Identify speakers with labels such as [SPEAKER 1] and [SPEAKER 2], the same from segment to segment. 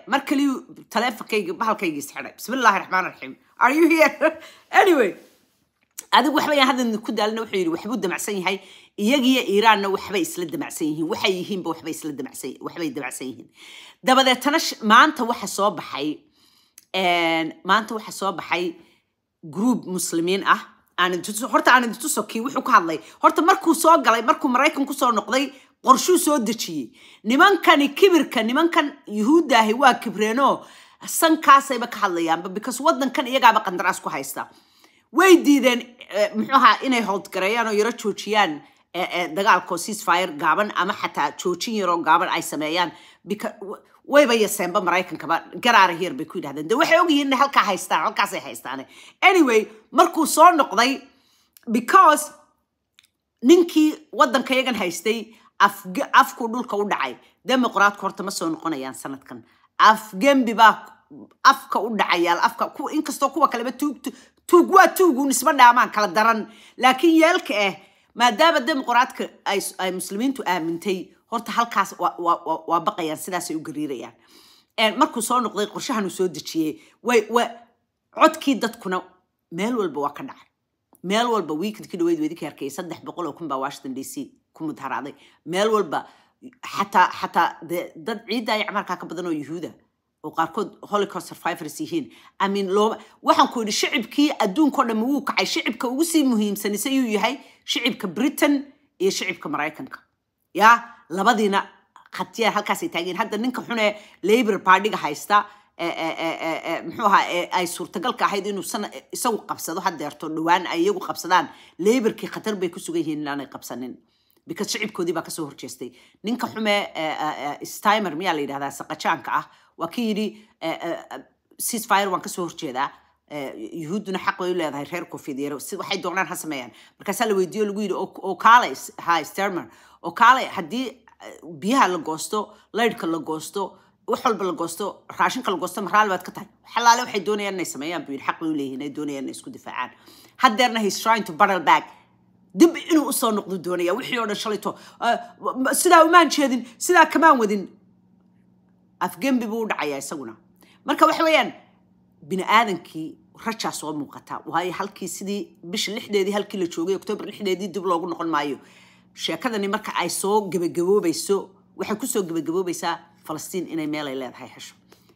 [SPEAKER 1] mar kaliyu taleefonkayga bahalkayga isxidhay bismillaahi raxmaan raxiim are you here anyway adigu waxba yaan hadda ku daalina wuxuu yidhi waxbuu damacsan yahay iyagiyo iiraanna waxbay isla damacsan yihiin waxay yihiinba waxbay isla damacsan waxbay damacsan yihiin dabadeetana sh- maanta waxa soo baxay een, maanta waxa soo baxay group muslimiin ah aan idin tuso- horta aan idin tuso kii wuxuu ka hadlay horta markuu soo galay markuu maraykan kusoo noqday qorshuu soo dejiyey nimankani kibirka nimankan yuhuuddaahi waa kibreenoo sankaasayba ka hadlayaanba because wadankan iyagaaba qandaraas ku haysta way diideen eh, muxuu ahaa inay howlgareeyaan oo yaro joojiyaan eh, eh, dagaalkoo ceasefire gaaban ama xataa joojin yaroo gaaban ay sameeyaan beca- w- wayba yaseenba maraykankaba garaara here bay ku yidhahdeen de waxay ogyihiin inay halkaa haystaan halkaasay haystaane anyway markuu soo noqday because ninkii wadanka yagan haystay afge- afkuu dhulka u dhacay demoqraatku horta ma soo noqonayaan sanadkan afgembi baa afka u dhacayaal afka ku- inkastoo kuwa kaleba tuug tu- tuug waa tuugun isma dhaamaan kala daran laakiin yeelka ah maadaama demoqraadka ay ay muslimiintu aamintay horta halkaas waa- waa waa- waa baqayaan sidaasay u gariirayaan Een, markuu soo noqday qorshahan uu soo dejiyey way wa codkii dadkuna meel walba waa ka dhacay meel walba weekendkii dhaweyd weydinka arkayay saddex boqol oo kun baa washington d c ku mudharaaday meel walba xataa xataa de dad ciidda ay camarkaa ka badan oo yuhuuda oo qaarkood holocaust survivors yihiin i mean looma waxaan ku yidhi shicibkii adduunkao dhan wuu kacay shicibka ugu sii muhiimsanisa yuu yahay shicibka britain iyo shicibka maraykanka ya labadiina khatiyaar halkaasay taageen hadda ninka xune labor partyga haysta ee- ee- ee- ee- ee, muxuu ahaa ee ay suurtagalka ahayd inuu sana isagu qabsado hadeerto dhowaan ay iyagu qabsadaan laborkii khatar bay ku sugan yihiin inaanay qabsanin because shicibkoodii baa kasoo horjeestay ninka xume stimer miyaa la yidhahdaa saqajaanka ah waa ki yidhi ceasefire waan kasoo horjeedaa Eh, yuhuudduna xaq bay u leedahay reer koonfedereed si waxay doonaan ha sameeyaan markaasaa la weydiiyo lagu yidhi "Oo- oo kaale ha stermer oo kaale haddii eh, biyaha la goosto laydhka la goosto wax walba la goosto raashinka la goosto maraali baad ka tahay xalaale waxay doonayaan inay sameeyaan buu yidhi xaq bay u leeyihiin ay doonayaan inay isku difaacaan haddeerna he's trying to battle back dib inuu usoo noqdo doonaya wixii oo dhan shalayto eh, ma- sidaa umaan jeedin sidaa kamaan wadin afgembi buu u dhacayaa isaguna marka waxa weeyaan bini aadankii rajaa soo muuqata waayo halkii sidii bisha lixdeedii halkii la joogay oktoobar lixdeedii dib loogu noqon maayo sheekadani marka ay soo gebagaboobayso waxay kusoo gebagaboobaysaa falastiin inay meelay leedahay hesho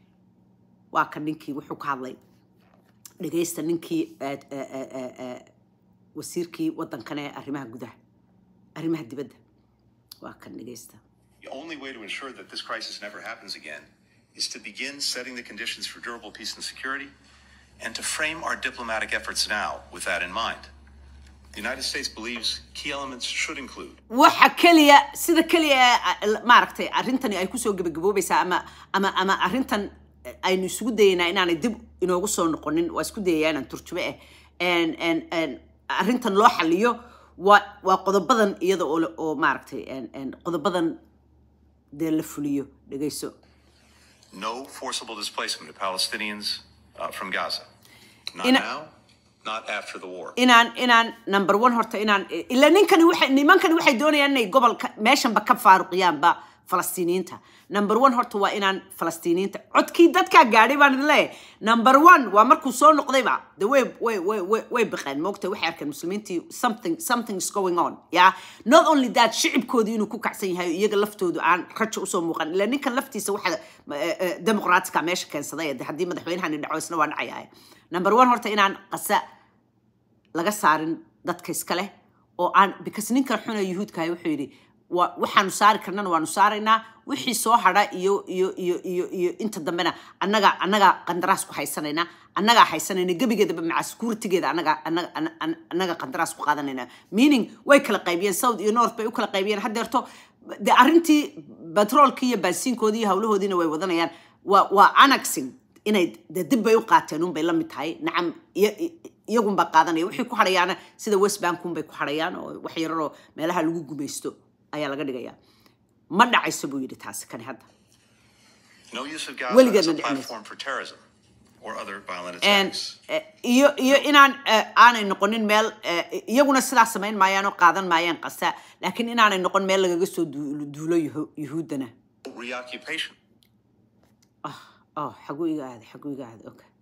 [SPEAKER 1] waa kan ninkii wuxuu ka hadlay dhegaysta ninkii eh, eh, eh, eh, eh, wasiirkii wadankan ee arrimaha gudaha arrimaha dibadda waa kan dhegaysta
[SPEAKER 2] The only way to ensure that this crisis never happens again is to begin setting the conditions for durable peace and security and to frame our diplomatic efforts now with that in mind. The United States believes key elements should include
[SPEAKER 1] waxa keliya sida keliya ee, a- maaragtay arrintani ay kusoo gebagaboobaysaa ama ama ama arrintan eh, aynu isugu dayaynaa inaanay dib inoogu soo noqonin waa isku dayayaa inaan turjume ah En- en- en, arrintan loo xaliyo waa waa qodobadan iyada oo la- oo maaragtay en- en, qodobadan dee la fuliyo dhegayso
[SPEAKER 2] no forcible displacement of Palestinians uh, from Gaza. Not
[SPEAKER 1] In a-
[SPEAKER 2] now, not after the war.
[SPEAKER 1] inaan inaan number one horta inaan ila ninkani waxay nimankani waxay doonayaan inay gobolka meeshanba ka faaruqiyaanba falastiiniyiinta number one horta waa inaan falastiiniyiinta codkii dadkaa gaadhay baan idin leeyahay number one waa markuu soo noqdayba de way way way way way baqeen moogta waxay arkeen muslimiintii something something is going on ya not only that shicibkoodii inuu ku kacsan yahay iyaga laftoodu aan rajo usoo muuqan ila ninkan laftiisa waxa demoqraatiska meesha keensaday de haddii madaxweynahani dhaco isna waa dhacayaa number one horta inaan qasa laga saarin dadka iska leh oo aan because ninkan xuna yuhuudkahay wuxuu yidhi wa- waxaanu saari karnana waanu saaraynaa wixii soo hadha iyo iyo iyo iyo iyo inta dambena annaga annaga qandaraas ku haysanayna annagaa haysanayna gebigeedaba maca securitygeeda annaga annaga anna- anna- annaga qandaraas ku qaadanayna meaning way kala qaybiyeen south iyo north bay u kala qaybiyeen haddeerto de arrintii batroolkii iyo baasiinkoodii iyo hawlahoodiina way wadanayaan waa waa annexing inay de dib bay u qaateen unbay la mid tahay nacam iyo- i- iyagunbaa qaadanaya wixii ku hadhayaana sida west bank unbay ku hadhayaan oo wax yararoo meelaha lagu gumaysto ayaa laga dhigayaa ma dhacayso buu yidhi taasi kani hadda
[SPEAKER 2] No use of Gaza
[SPEAKER 1] Weligeed
[SPEAKER 2] as a
[SPEAKER 1] ma dhicin.
[SPEAKER 2] platform for terrorism or other violent
[SPEAKER 1] And,
[SPEAKER 2] attacks.
[SPEAKER 1] eh, iyo iyo inaan eh, aanay noqonin meel eh, iyaguna sidaa samayn maayaan oo qaadan maayaan qasa laakiin inaanay noqon meel lagaga soo duulo duulo yuhu- yuhuuddana
[SPEAKER 2] Reoccupation.
[SPEAKER 1] oh xaguu iga aaday xaguu iga aaday okay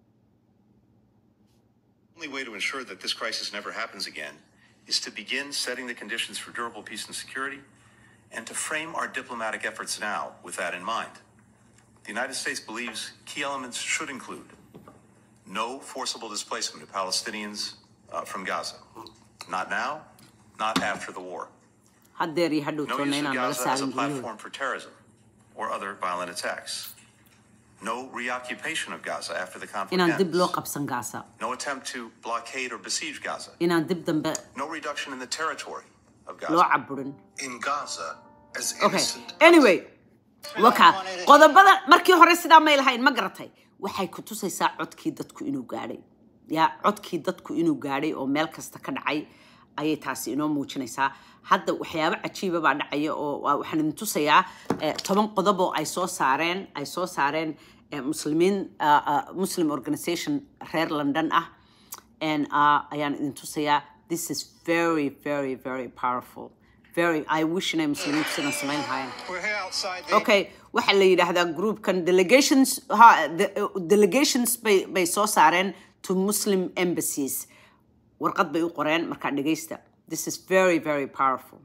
[SPEAKER 2] The only way to ensure that this crisis never happens again is to begin setting the conditions for durable peace and security and to frame our diplomatic efforts now with that in mind. The United States believes key elements should include no forcible displacement of Palestinians uh, from Gaza. Not now, not after the war.
[SPEAKER 1] haddeer iyo hadhow
[SPEAKER 2] No
[SPEAKER 1] toonna
[SPEAKER 2] use of
[SPEAKER 1] inaan laga
[SPEAKER 2] Gaza as a
[SPEAKER 1] saarin guryahooda
[SPEAKER 2] platform for terrorism or other violent attacks. No reoccupation of Gaza after the conflict
[SPEAKER 1] inaan dib loo
[SPEAKER 2] ends.
[SPEAKER 1] qabsan gaasa
[SPEAKER 2] No attempt to blockade or besiege Gaza.
[SPEAKER 1] inaan dib dambe
[SPEAKER 2] No reduction in the territory of
[SPEAKER 1] loo
[SPEAKER 2] Gaza.
[SPEAKER 1] caburin
[SPEAKER 3] in Gaza as
[SPEAKER 1] okay
[SPEAKER 3] innocent.
[SPEAKER 1] anyway waka qodobada markii hore sidaa may lahayn ma garatay waxay ku tusaysaa codkii dadku inuu gaadhay ya codkii dadku inuu gaadhay oo meel kasta ka dhacay ayay taasi inoo muujinaysaa hadda waxyaabo cajiiba baa dhacaya oo waa- waxaan idin tusayaa eh, toban qodob oo ay soo saareen ay soo saareen eh, muslimiin ah, ah, muslim organization reer london ah and uh, ayaan idin tusayaa this is very very very powerful very i wish inay muslimiintu sidan samayn lahaayeen
[SPEAKER 4] We're here outside the
[SPEAKER 1] okay waxaa la yidhaahdaa groupkan delegations ha de- delegations bay bay soo saareen to muslim embassies warqad bay u qoreen markaa dhegaysta this is very very powerful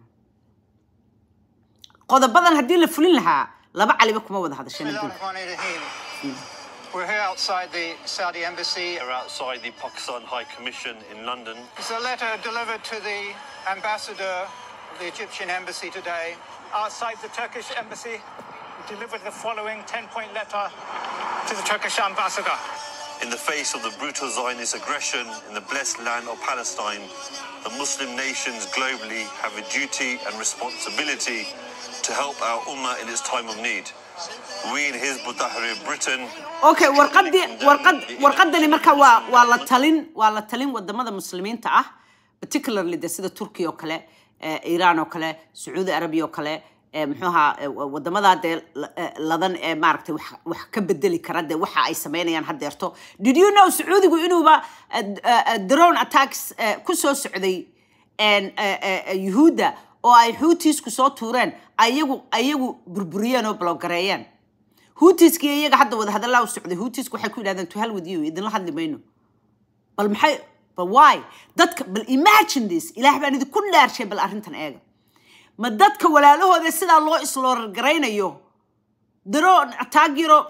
[SPEAKER 1] qodobadan haddii la fulin lahaa laba caliba kuma wada hadasheen adduunka
[SPEAKER 4] Bismillahirrahmanirrahim. We're here outside the Saudi embassy.
[SPEAKER 5] Are outside the Pakistan High Commission in London.
[SPEAKER 4] It's a letter delivered to the ambassador of the Egyptian embassy today. Outside the Turkish embassy, we delivered the following 10-point letter to the Turkish ambassador.
[SPEAKER 5] In the face of the brutal Zionist aggression in the blessed land of Palestine, the Muslim nations globally have a duty and responsibility to help our Ummah in its time of need. We in Hizb ut-Tahrir Britain
[SPEAKER 1] okay warqadii warqad warqadani marka waa waa la talin waa la talin wadamada muslimiinta ah particularly de sida turkiya oo kale eh, iran oo kale sacuudi arabia oo kale eh, muxuu ahaa eh, wa- wadamada dee la- eh, ladan ee maaragtay wax wax ka bedeli kara de waxa ay sameynayaan haddeerto did you know sacuudigu inuuba eh, d- eh, eh, drone attacks eh, ku soo socday en, eh, eh, eh, yuhuudda oo ay xuutiisku soo tuureen ayagu ayagu burburiyeen oo blogareeyeen huutiskii iyaga hadda wada hadallaa u socday huutisku waxay ku yidhahdeen to hell with you idinla hadli mayno bal maxay bal why dadka bal imagine this ilaah baan idinku dhaarshay bal arrintan eega ma dadka walaalahooda sidaa loo isloorar garaynayo daroon taagiro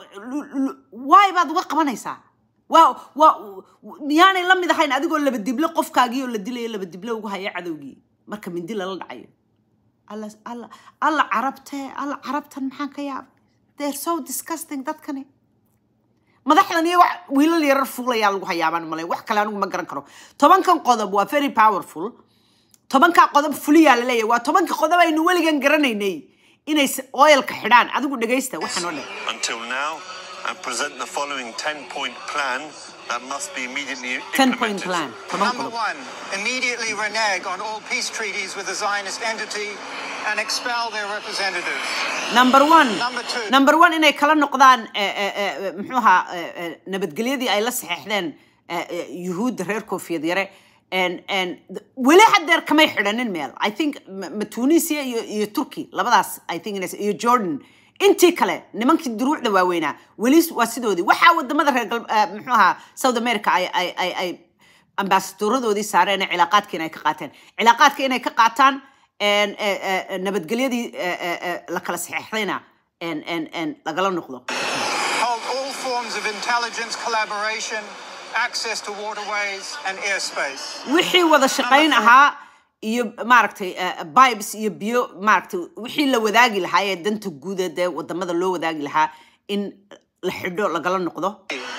[SPEAKER 1] why baad uga qabanaysaa waa waa miyaanay la mid ahayn adigoo laba dible qofkaagii oo la dilayo laba dible ugu haya cadowgii marka mindi lala dhacayo alla alla alla carabtee alla carabtan maxaan ka yaabay they're so disgusting dadkani madaxdan iyo wax wiilal yarar fuulayaa lagu hayaabaan malay wax kale anigu ma garan karo tobankan qodob waa very powerful tobankaa qodob fuliyaa la leeyahay waa tobanka qodob aynu weligan garanaynay inay s- oilka xidhaan adigu dhegaysta waxaan oo dhan
[SPEAKER 5] until now and present the following 10 point plan that must be immediately
[SPEAKER 1] 10 point
[SPEAKER 5] implemented.
[SPEAKER 1] plan toban
[SPEAKER 4] Number
[SPEAKER 1] qodob
[SPEAKER 4] one, immediately renege on all peace treaties with the Zionist entity and expel their representatives.
[SPEAKER 1] number one
[SPEAKER 4] Number two.
[SPEAKER 1] number one inay kala noqdaan eh, eh, eh, muxuu ahaa eh, eh, nabadgelyadii ay la saxeexdeen eh, eh, yuhuudda reer koofiyad yare and and th- weli haddeer kamay xidhanin meel i think ma ma tunisia iyo iyo turkey labadaas i think inays- iyo jordan intii kale nimankii duruucda waaweynaa weli waa sidoodii waxaa wadamada reer gal eh, muxuu ahaa south america ay ay ay ay ambasadooradoodii saareen ee cilaaqaadka inay ka qaateen cilaaqaadka inay ka qaataan en, eh, eh, nabadgelyadii eh, eh, eh, la kala saxeexdayna en- en- en lagala noqdo
[SPEAKER 4] Hold all forms of intelligence collaboration, access to waterways and airspace.
[SPEAKER 1] wixii wada shaqayn
[SPEAKER 4] Number four.
[SPEAKER 1] ahaa iyo maaragtay eh, bibes iyo biyo maaragtay wixii la wadaagi lahaa ee danta guud ee dee wadamada loo wadaagi lahaa in la xidho lagala noqdo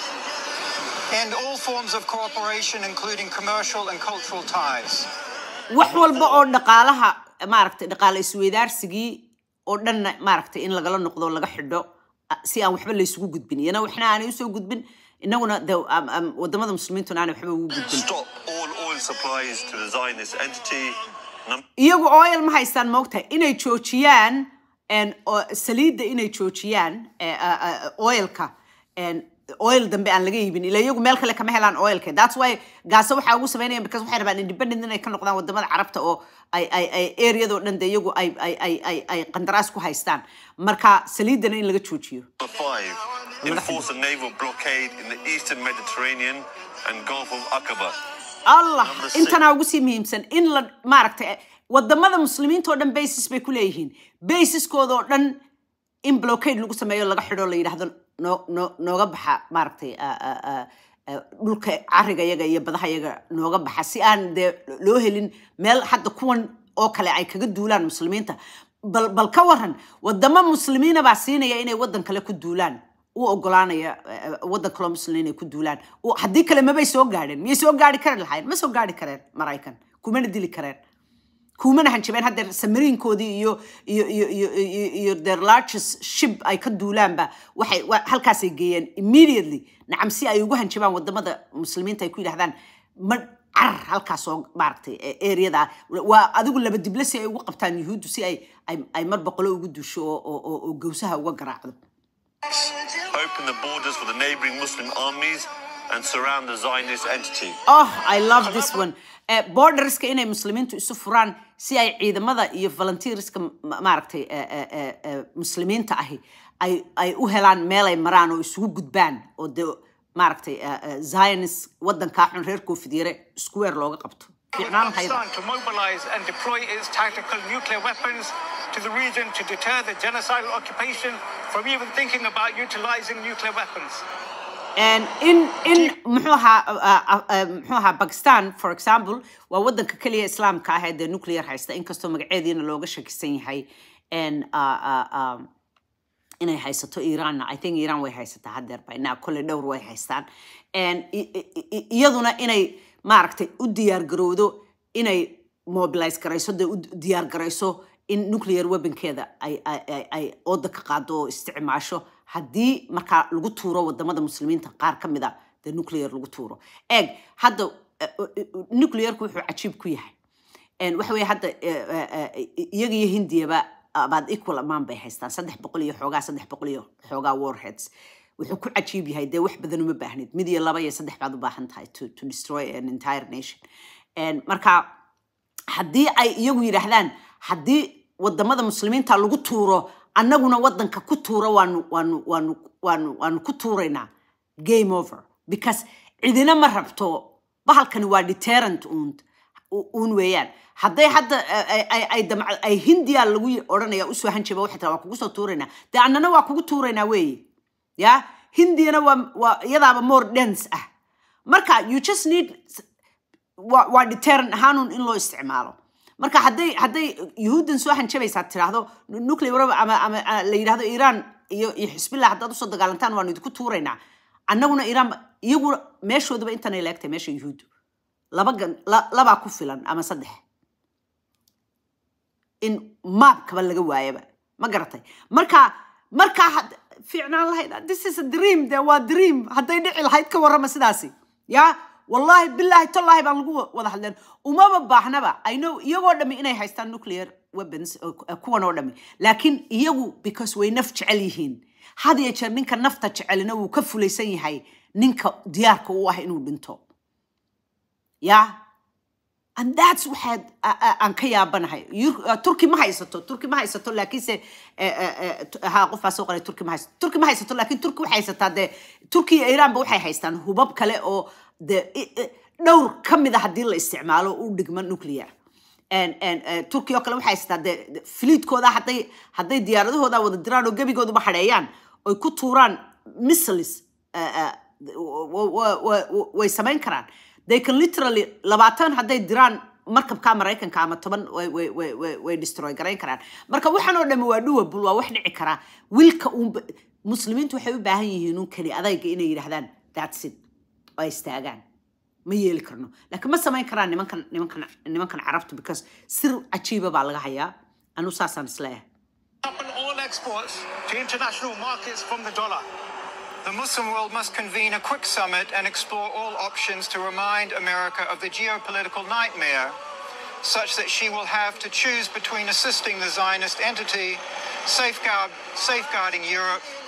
[SPEAKER 4] End all forms of cooperation, including commercial and cultural ties.
[SPEAKER 1] wax walba oo dhaqaalaha maaragtay dhaqaale isweydaarsigii oo dhanna maaragtay in lagala noqdo oo laga xidho ah, si aan waxba laysugu gudbin iyana waxna aanay usoo gudbin inaguna de am- am- wadamada muslimiintuna aanay waxba ugu gudbin
[SPEAKER 5] Stop all oil supplies to the Zionist entity. Num-
[SPEAKER 1] iyagu oil ma haystaan moogtahay inay joojiyaan en, oo- saliidda inay joojiyaan eh, ah, ah, oilka en, oil dambe aan laga iibin ila iyagu meel kale kama helaan oilka that's why gaasa waxaa ugu sameynayaan because waxay rabaan independent inay ka noqdaan wadamada carabta oo ay ay ay areadoo dhan de iyagu ay ay ay ay ay qandaraas ku haystaan marka saliidana in laga joojiyo
[SPEAKER 5] Number five, enforce a naval blockade in the eastern Mediterranean and Gulf of Aqaba.
[SPEAKER 1] allah
[SPEAKER 5] Number six.
[SPEAKER 1] intanaa ugu sii muhiimsan in la maaragtay wadamada muslimiinta oo dhan basis bay ku leeyihiin basiskooda oo dhan in blockade lagu sameeyo laga xidho la yidhaahdo noo noo nooga baxa maaragtay ah, ah, ah, ah, dhulka cariga yaga iyo badaha yaga nooga baxa si aan dee loo helin meel hadda kuwan oo kale ay kaga duulaan muslimiinta bal bal ka waran wadamo muslimiina baa siinaya inay wadan kale ku duulaan u ogolaanaya eh, wadan kaloo muslimiin inay ku duulaan U- haddii kale mabay soo gaadheen miyay soo gaari kari lahayn ma soo gaari kareen maraykan kumana dili kareen kumana hanjabeen haddeer samariinkoodii iyo iyo iyo iyo iyo iyo their largest ship ay ka duulaanba waxay wa- halkaasay geeyeen immediately nacam si ay ugu hanjabaan wadamada muslimiinta ay ku yidhahdaan ma carar halkaas oo maaragtay eh, areada waa adigu laba dible si ay ugu qabtaan yuhuuddu si ay ay ay mar boqolo ugu duusho oo oo- oo oo gawsaha uga garaacdo
[SPEAKER 5] Open the borders for the neighboring Muslim armies and surround the Zionist entity.
[SPEAKER 1] oh i love this one Eh, borderska inay muslimiintu isu furaan si ay ciidamada iyo volunteerska ma- maaragtay eh, eh, eh, eh, muslimiinta ahi ay ay u helaan meel ay maraan oo isugu gudbaan oo de maaragtay eh, eh, zionist wadankaa xun reer koofid yare square looga qabto fiicnaan lahayd
[SPEAKER 4] Pakistan to mobilize and deploy its tactical nuclear weapons to the region to deter the genocidal occupation from even thinking about utilizing nuclear weapons.
[SPEAKER 1] And in in muxuu ahaa uh, uh, uh, muxuu ahaa Pakistan for example waa wadanka kaliya islaamka ah ee dee nuclear haysta inkastoo magaceediina looga shakisan yahay and uh, uh, um, inay haysato Iran I think Iran way haysataa haddeer ba inaa kolley dhowr way haystaan and i- i- i- iyaduna inay maaragtay u diyaar garowdo inay mobilize garayso dee u diyaar garayso in nuclear weaponkeeda ay ay ay ay ooda ka qaado oo isticmaasho haddii markaa lagu tuuro wadamada muslimiinta qaar ka mid a dee nuclear lagu tuuro eeg hadda eh, eh, nuclearku wuxuu cajiib ku yahay En waxa weeye hadda eh, eh, eh, iyaga iyo hindiyaba about equal amount bay haystaan saddex boqol iyo xoogaa saddex boqol iyo xoogaa warheads wuxuu ku cajiib yahay dee wax badan uma baahnid mid iyo laba iyo saddex baad u baahan tahay to, to destroy an entire nation En marka haddii ay iyagu yidhaahdaan haddii wadamada muslimiinta lagu tuuro annaguna wadanka ku tuuro waanu waanu waanu waanu waanu ku tuuraynaa game over because cidina ma rabto bahalkani waa deterrent uun uun weeyaan hadday hadda eh, ay ay ay damc- ay hindiya lagu y- odhanaya usoo hanjaba waxay tiraa waa kugu soo tuuraynaa dee annana waa kugu tuuraynaa weeye ya hindiyana waa waa iyadaaba more dense ah marka you just need waa waa deterrent ahaanun in loo isticmaalo marka hadday hadday yuhuuddan soo hanjabaysaa tiraahdo nuclear weapon ama ama ah, la yidhahdo iran iyo iyo xisbillah haddaad usoo dagaalantaan waanu idinku tuuraynaa annaguna iran iyagu meeshoodaba intanay leegtay meesha yuhuuddu laba gan la- labaa ku filan ama saddex in maabkaba laga waayaba ma garatay marka marka had- fiicnaan lahayd this is a dream de waa dream hadday dhici lahayd ka warrama sidaasi ya wallahi billahi tollahi baan lagu wa- wada hadleen umaba baahnaba i know iyagoo dhami inay haystaan nuclear weapons oo- oo kuwan oo dhami laakiin iyagu because way naf jecel yihiin had iyo jeer ninka nafta jecelina wuu ka fulaysan yahay ninka diyaarka u ah inuu dhinto ya and that's waxaad a- a- aan ka yaabanahay Yur- uh, turki ma haysato turki ma haysato laakiinse eh, eh, eh, tu- ha qof baa soo qoray turki ma haysato turki ma haysato laakiin turki waxay haysataa dee turki iyo iranba waxay haystaan hubab kale oo de i- i- dhowr ka mid a haddii la isticmaalo u dhigma nuclear En- en, eh, turki oo kale waxay haysataa dee de- filiidkooda hadday hadday diyaaradahooda wada diraan oo gebigooduba hadheeyaan oy ku tuuraan missiles eh, eh, wa- wa- wa- wa- way samayn karaan they can literally labaatan hadday diraan markabka maraykanka ama toban way way way way way destroy garayn karaan marka waxaan oo dhami waa doable waa wax dhici karaa wilka uun muslimiintu waxay u baahan yihiin un keli adayga inay yidhahdaan that's it oo ay istaagaan ma yeeli karno laakiin ma samayn karaan nimankan nimankan nimankan carabtu because sir cajiiba baa laga hayaa anu saasaan isleeyahay
[SPEAKER 4] Open all exports to international markets from the dollar. The Muslim world must convene a quick summit and explore all options to remind America of the geopolitical nightmare, such that she will have to choose between assisting the Zionist entity, safeguard, safeguarding Europe,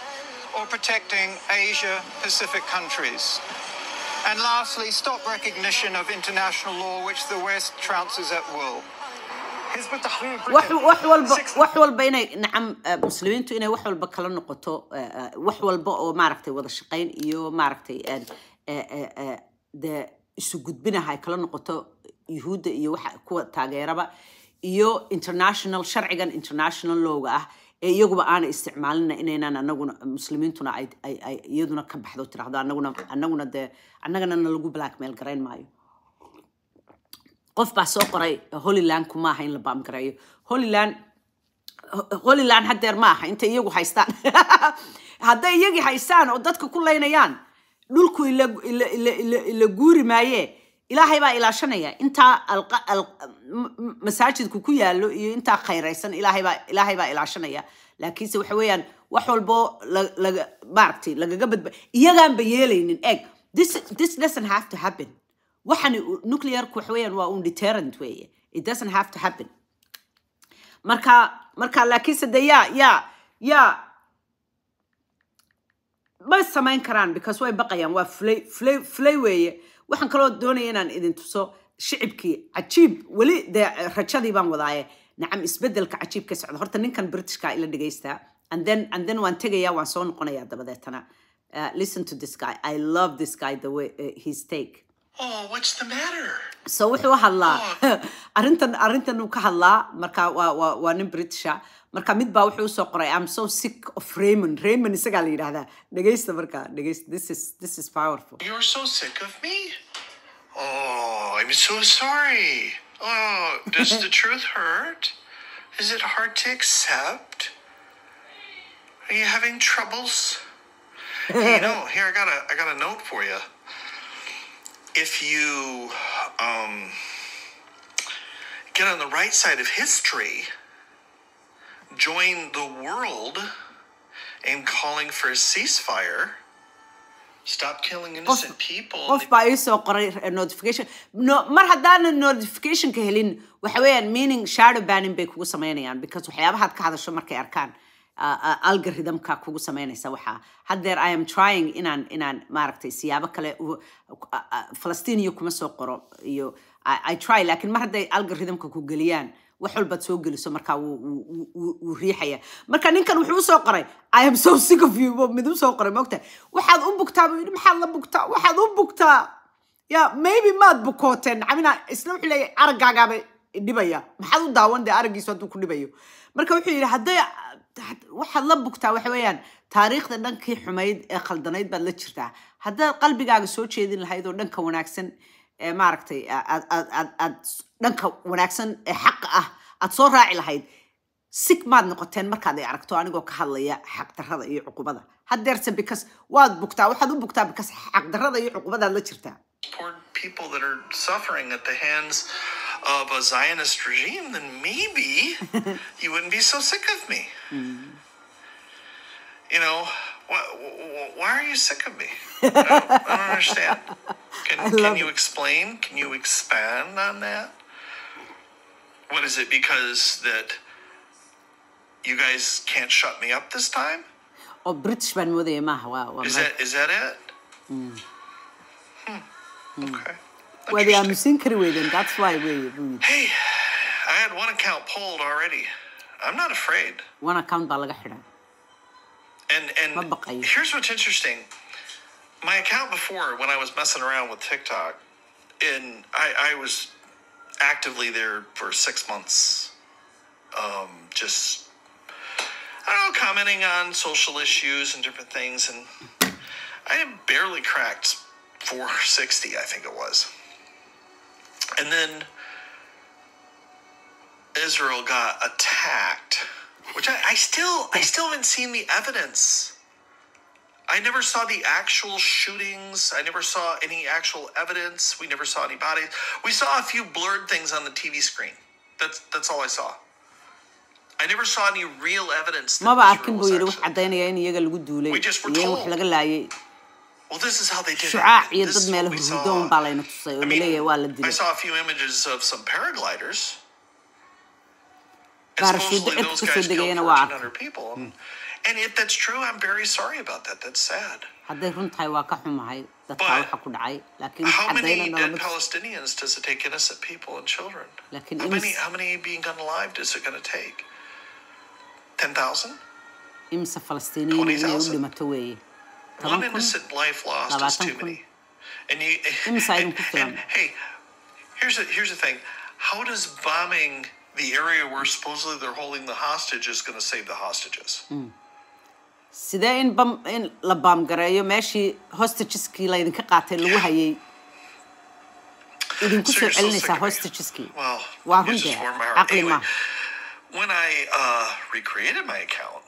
[SPEAKER 4] or protecting Asia Pacific countries. And lastly, stop recognition of international law which the West trounces at will. Hizb ut-Tahrir
[SPEAKER 1] wax
[SPEAKER 4] Britain,
[SPEAKER 1] wax walba
[SPEAKER 4] six-
[SPEAKER 1] wax walba inay nacam eh, muslimiintu inay wax walba kala noqoto eh, eh, wax walba oo maaragtay wada shaqayn iyo maaragtay eh, eh, eh, eh, dee isu gudbinaha ay kala noqoto yuhuudda iyo waxa kuwa taageeraba iyo international sharcigan international lowga ah ee iyaguba aanay isticmaalina inaynan anaguna muslimiintuna ay ay ay iyaduna ka baxdo tirahdo anaguna anaguna dee annagana na lagu blackmail garayn maayo qof baa soo qoray holyland kuma aha in la baamgareeyo holyland holyland haddeer ma aha intay iyagu haystaan hadday iyagii haystaan oo dadka ku laynayaan dhulku ila ila ila ila ila guuri maaye ilaahay baa ilaashanaya intaa alqa- al- m- m- masaajidku ku yaallo iyo intaa khayraysan ilaahay baa ilaahay baa ilaashanaya laakiinse waxa weeyaan wax walbo la- laga maaragtay lagaga badba iyagaanba yeelaynin eg this this doesn't have to happen waxani nuclearku waxa weeyaan waa un deterrent weeye it doesn't have to happen marka marka laakiinse de yaa yaa yaa ma samayn karaan because way baqayaan waa fulay fulay fulay weeye waxaan kaloo doonaya inaan idin tuso shicibkii cajiib weli dee rajadii baan wadaaye nacam isbedelka cajiib ka socda horta ninkan britishka ila dhagaystaa and then and then waan tegayaa waan soo noqonayaa dabadeetana Uh, listen to this guy i love this guy the way uh, his take
[SPEAKER 3] Oh, what's the matter?
[SPEAKER 1] so wuxuu hadlaa arrintan arrintan uu ka hadlaa marka waa waa waa nin britisha marka mid baa wuxuu usoo qoray i'm so sick of raymond raymond isagaa la yidhahdaa dhegaysta marka dhegaysta this is this is powerful
[SPEAKER 3] You're so sick of me? Oh, I'm so sorry. Oh, does the truth hurt? Is it hard to accept? Are you having troubles? you know, here I got a I got a note for you. If you um, get on the right side of history, join the world in calling for a ceasefire. Stop killing innocent people.
[SPEAKER 1] qof baa ii soo qoray eh, notification no, mar haddaanan notificationka helin waxa weeyaan meaning shadow banning bay kugu samaynayaan because waxyaabahaad ka hadasho markay arkaan uh, uh, algorithmka kugu samaynaysa waxaa haddeer i am trying inaan inaan maaragtay siyaabo kale u- uh, uh, falastiniya kuma soo qoro iyo I, i try laakiin mar hadday algorithmka ku geliyaan wax walbaad soo geliso markaa wuu wuu- wuu- wuu- wuu riixaya marka ninkan wuxuu usoo qoray i am so sick of you buu mid usoo qoray mogta waxaad u bugtaa buu yidhi maxaad la bugtaa waxaad u bugtaa ya maybe maad bukooteen camina isna wuxuu leeyahay araggagaaba dhibaya maxaad u daawan dee araggiisu hadduu ku dhibayo marka wuxuu yidhi hadday waxaad la bugtaa waxa weeyaan taariikhda dhankii xumayd ee khaldanayd baad la jirtaa haddaad qalbigaaga soo jeedin lahayd oo dhanka wanaagsan ee maaragtay aad aad aad aad dhanka wanaagsan ee xaqa ah aad soo raaci lahayd sig maad noqoteen markaad ay aragto anigoo ka hadlaya xaqdarrada iyo cuqubada haddeerse because waad bugtaa waxaad u bugtaa because xaqdarrada iyo cuqubadaad la jirtaa
[SPEAKER 3] support people that are suffering at the hands of a Zionist regime, then maybe you wouldn't be so sick of me. You know, why, why are you sick of me? I don't, I don't understand. Can,
[SPEAKER 1] love
[SPEAKER 3] can you
[SPEAKER 1] it.
[SPEAKER 3] explain? Can you expand on that? What is it because that you guys can't shut me up this time?
[SPEAKER 1] oo british baan moodaya maaha waa waa
[SPEAKER 3] Is
[SPEAKER 1] Mareykan.
[SPEAKER 3] that is that it? Hmm. Okay.
[SPEAKER 1] waad i
[SPEAKER 3] Interesting.
[SPEAKER 1] aamusin kari weydeen that's why wey buu yidhi
[SPEAKER 3] Hey, I had one account pulled already. I'm not afraid.
[SPEAKER 1] one account baa laga xidhay
[SPEAKER 3] And and
[SPEAKER 1] Ma baqayo.
[SPEAKER 3] here's what's interesting. My account before, when I was messing around with TikTok, and I, I was actively there for six months, um, just I don't know, commenting on social issues and different things, and I had barely cracked 460, I think it was. And then Israel got attacked, which I, I still I still haven't seen the evidence. I never saw the actual shootings. I never saw any actual evidence. We never saw any bodies. We saw a few blurred things on the TV screen. That's that's all I saw. I never saw any real evidence. that
[SPEAKER 1] maba
[SPEAKER 3] Israel
[SPEAKER 1] arkin
[SPEAKER 3] was
[SPEAKER 1] buu yidhi wax
[SPEAKER 3] actually-
[SPEAKER 1] caddaynaya in iyaga lagu duulay
[SPEAKER 3] We just were
[SPEAKER 1] iyo in wax
[SPEAKER 3] told.
[SPEAKER 1] laga laayay
[SPEAKER 3] Well, this is how they did
[SPEAKER 1] shucaac
[SPEAKER 3] it.
[SPEAKER 1] iyo
[SPEAKER 3] This
[SPEAKER 1] dad
[SPEAKER 3] is what
[SPEAKER 1] meel
[SPEAKER 3] we
[SPEAKER 1] hurdoon
[SPEAKER 3] saw.
[SPEAKER 1] baa layna tusay oo
[SPEAKER 3] I mean,
[SPEAKER 1] laleeyahay waa la
[SPEAKER 3] I
[SPEAKER 1] dilay
[SPEAKER 3] saw a few images of some paragliders. And
[SPEAKER 1] Parachute
[SPEAKER 3] supposedly
[SPEAKER 1] dad
[SPEAKER 3] those
[SPEAKER 1] kasoo
[SPEAKER 3] guys killed
[SPEAKER 1] degayana waa arkay
[SPEAKER 3] 1,400 people. And, And if that's true, I'm very sorry about that. That's sad.
[SPEAKER 1] hadday run tahay waa ka xumahay dadkaa
[SPEAKER 3] But
[SPEAKER 1] waxa ku dhacay laakiin
[SPEAKER 3] How many
[SPEAKER 1] caddayna
[SPEAKER 3] dead
[SPEAKER 1] noolama
[SPEAKER 3] Palestinians does it take innocent people and children?
[SPEAKER 1] Laakiin
[SPEAKER 3] how many
[SPEAKER 1] imis-
[SPEAKER 3] how many being unalived is it going to take? Ten thousand?
[SPEAKER 1] imise falastiiniyiin inay u
[SPEAKER 3] 20,000?
[SPEAKER 1] dhimato weeye
[SPEAKER 3] One
[SPEAKER 1] toban kun
[SPEAKER 3] innocent life lost is
[SPEAKER 1] labaatan
[SPEAKER 3] too
[SPEAKER 1] kun.
[SPEAKER 3] many. And you
[SPEAKER 1] Imise aynu
[SPEAKER 3] and,
[SPEAKER 1] ku filan.
[SPEAKER 3] and hey, here's the here's the thing. How does bombing the area where supposedly they're holding the hostages going to save the hostages?
[SPEAKER 1] sidee in bam in la baamgareeyo meeshii hostageski laydinka qaatay lagu hayay idinku
[SPEAKER 3] So
[SPEAKER 1] soo
[SPEAKER 3] you're so sick
[SPEAKER 1] celinaysaa
[SPEAKER 3] of me.
[SPEAKER 1] hostageski
[SPEAKER 3] Well,
[SPEAKER 1] waa
[SPEAKER 3] you
[SPEAKER 1] run
[SPEAKER 3] just
[SPEAKER 1] dee
[SPEAKER 3] warmed my heart.
[SPEAKER 1] caqli
[SPEAKER 3] Anyway,
[SPEAKER 1] maaha
[SPEAKER 3] when I uh, recreated my account,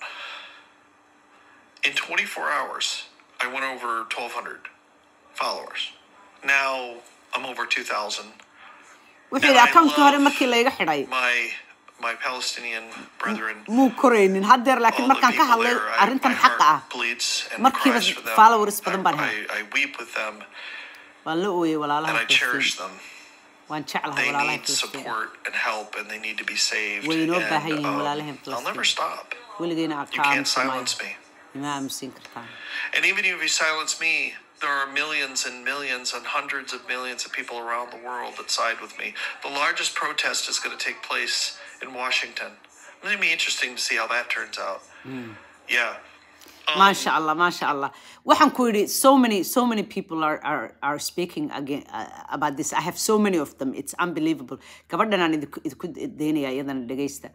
[SPEAKER 3] in 24 hours, I went over 1,200 followers. Now I'm over 2,000.
[SPEAKER 1] wuxuu yidhi
[SPEAKER 3] And I
[SPEAKER 1] akaunkii hore
[SPEAKER 3] love
[SPEAKER 1] markii layga xidhay
[SPEAKER 3] My my Palestinian brethren.
[SPEAKER 1] muu koraynin haddeer laakiin
[SPEAKER 3] all the
[SPEAKER 1] markaan ka
[SPEAKER 3] people
[SPEAKER 1] hadlay
[SPEAKER 3] there, I-
[SPEAKER 1] arrintan
[SPEAKER 3] my
[SPEAKER 1] xaqa
[SPEAKER 3] heart
[SPEAKER 1] ah
[SPEAKER 3] bleeds and
[SPEAKER 1] markiiba
[SPEAKER 3] cries for them.
[SPEAKER 1] followers badan baan
[SPEAKER 3] I,
[SPEAKER 1] helay
[SPEAKER 3] I, I weep with them
[SPEAKER 1] waan la ooyey
[SPEAKER 3] and
[SPEAKER 1] walaalaha
[SPEAKER 3] I cherish
[SPEAKER 1] filistiin
[SPEAKER 3] them.
[SPEAKER 1] waan jeclahay
[SPEAKER 3] They
[SPEAKER 1] walaalaha
[SPEAKER 3] need
[SPEAKER 1] filistiin
[SPEAKER 3] support and help, and they need to be saved.
[SPEAKER 1] Way inoo
[SPEAKER 3] and,
[SPEAKER 1] baahan yihiin
[SPEAKER 3] um,
[SPEAKER 1] walaalahan
[SPEAKER 3] I'll never
[SPEAKER 1] Filistiin.
[SPEAKER 3] stop.
[SPEAKER 1] weligeyna
[SPEAKER 3] You
[SPEAKER 1] ka
[SPEAKER 3] can't
[SPEAKER 1] aamusamaayo
[SPEAKER 3] silence me.
[SPEAKER 1] ima aamusiin kartaan
[SPEAKER 3] And even if you silence me, there are millions and millions and hundreds of millions of people around the world that side with me. The largest protest is going to take place in Washington. It's going to be interesting to see how that turns out. Yeah.
[SPEAKER 1] maasha allah maasha allah waxaan ku yidhi so many so many people are are, are speaking again uh, about this i have so many of them it's unbelievable gabadhan aan idinku idinku daynaya iyadana dhegaysta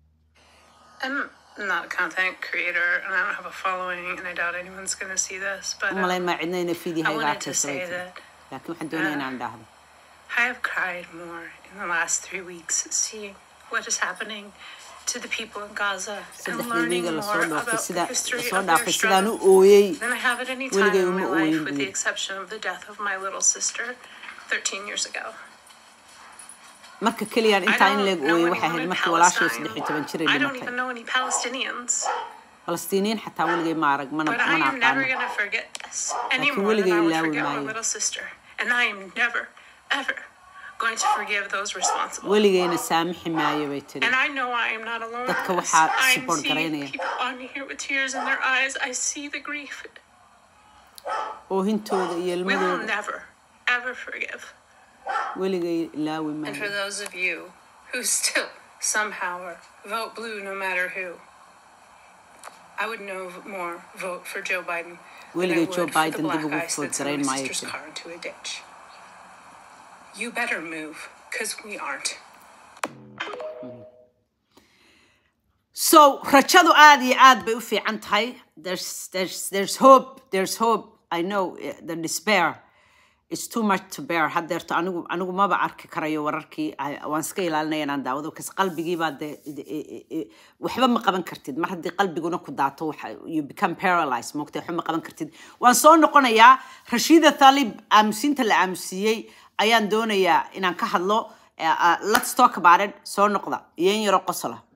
[SPEAKER 6] I'm not a content creator and I don't have a following and I doubt anyone's going to see this, but
[SPEAKER 1] u
[SPEAKER 6] um,
[SPEAKER 1] malayn maa cidna ina fiidyaha
[SPEAKER 6] I
[SPEAKER 1] iga
[SPEAKER 6] wanted to
[SPEAKER 1] arkaysa
[SPEAKER 6] say
[SPEAKER 1] way tiri
[SPEAKER 6] that
[SPEAKER 1] laakiin waxaan doonaya inaan dhahdo
[SPEAKER 6] I have cried more in the last three weeks seeing what is happening to the people in Gaza and
[SPEAKER 1] saddexdii
[SPEAKER 6] learning
[SPEAKER 1] wiiga
[SPEAKER 6] more
[SPEAKER 1] lasoo dhaafay
[SPEAKER 6] about the
[SPEAKER 1] sida
[SPEAKER 6] history
[SPEAKER 1] lasoo
[SPEAKER 6] of their
[SPEAKER 1] dhaafay sidaan u
[SPEAKER 6] struggle
[SPEAKER 1] ooyey
[SPEAKER 6] than I have at any time
[SPEAKER 1] Weligay
[SPEAKER 6] in my
[SPEAKER 1] uma
[SPEAKER 6] life,
[SPEAKER 1] ooyin
[SPEAKER 6] with
[SPEAKER 1] buu
[SPEAKER 6] the
[SPEAKER 1] yidhi.
[SPEAKER 6] exception of the death of my little sister 13 years ago.
[SPEAKER 1] marka keliyaan
[SPEAKER 6] I
[SPEAKER 1] intaa in
[SPEAKER 6] don't
[SPEAKER 1] leeg
[SPEAKER 6] know
[SPEAKER 1] ooyey
[SPEAKER 6] anyone
[SPEAKER 1] waxay ahayd
[SPEAKER 6] in
[SPEAKER 1] markii walaashay
[SPEAKER 6] Palestine.
[SPEAKER 1] saddex iyo toban jir ay
[SPEAKER 6] I don't
[SPEAKER 1] dhimatay
[SPEAKER 6] even know any Palestinians.
[SPEAKER 1] falastiiniyiin xataa weligay ma arag mana
[SPEAKER 6] But I
[SPEAKER 1] mana
[SPEAKER 6] am never
[SPEAKER 1] aqaano
[SPEAKER 6] going to forget this any
[SPEAKER 1] Laakiin
[SPEAKER 6] more than
[SPEAKER 1] weligay
[SPEAKER 6] I would
[SPEAKER 1] ilaawi
[SPEAKER 6] forget my
[SPEAKER 1] maayo.
[SPEAKER 6] little sister. And I am never, ever going to forgive those responsible.
[SPEAKER 1] weligayna saamixi maayo bay tiri
[SPEAKER 6] And I know I am not alone. in
[SPEAKER 1] Dadka
[SPEAKER 6] this.
[SPEAKER 1] waxaa
[SPEAKER 6] I'm
[SPEAKER 1] support
[SPEAKER 6] seeing
[SPEAKER 1] garaynaya.
[SPEAKER 6] people on here with tears in their eyes. I see the grief.
[SPEAKER 1] oohintooda iyo
[SPEAKER 6] We will
[SPEAKER 1] ilmadooda
[SPEAKER 6] never, ever forgive.
[SPEAKER 1] weligay ilaawi
[SPEAKER 6] And for
[SPEAKER 1] maayo
[SPEAKER 6] those of you who still somehow are vote blue no matter who, I would no more vote for Joe Biden. than I
[SPEAKER 1] Weligay
[SPEAKER 6] would
[SPEAKER 1] Joe
[SPEAKER 6] for the
[SPEAKER 1] Biden dib
[SPEAKER 6] black
[SPEAKER 1] ugu
[SPEAKER 6] ice
[SPEAKER 1] vote
[SPEAKER 6] that's in
[SPEAKER 1] garayn
[SPEAKER 6] my
[SPEAKER 1] maayo
[SPEAKER 6] sister's
[SPEAKER 1] tiri.
[SPEAKER 6] car into a ditch. You better move, because we aren't.
[SPEAKER 1] so rajadu aad iyo aad bay u fiican tahay there's there's there's hope there's hope i know eh, the despair is too much to bear haddeerto anigu anigu maba arki karayo wararkii I- waan iska ilaalinaya inaan daawado kas qalbigiibaa dee de- e- e- e- waxba ma qaban kartid mar haddii qalbiguna ku daato waxa you become paralyzed moogta waxba ma qaban kartid waan soo noqonayaa rashida thalib aamusiinta la aamusiiyey ayaan doonayaa inaan ka hadlo Eh, uh, let's talk about it soo noqda iyo in yaro qosola